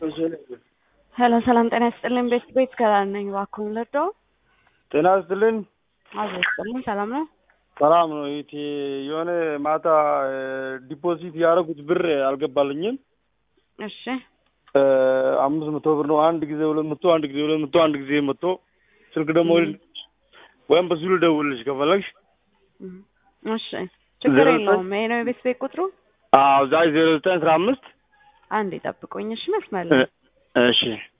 ሄሎ ሰላም ጤና ይስጥልኝ። ቤት ቤት ከላል ነኝ። እባክዎን ልርዳዎ? ጤና ይስጥልኝ። አዞ ይስጥልኝ። ሰላም ነው? ሰላም ነው። ይቴ የሆነ ማታ ዲፖዚት ያደረጉት ብር አልገባልኝም። እሺ አምስት መቶ ብር ነው። አንድ ጊዜ ሁለት መቶ አንድ ጊዜ ሁለት መቶ አንድ ጊዜ መቶ ስልክ ደግሞ ወይም በሱ ልደውልልሽ ከፈለግሽ። እሺ ችግር ዜሮ የለውም። ይሄ ነው የቤት ቤት ቁጥሩ። አዎ ዛሬ ዜሮ ዘጠኝ አስራ አምስት አንድ ይጠብቁኝ። እሺ መስመር ላይ እሺ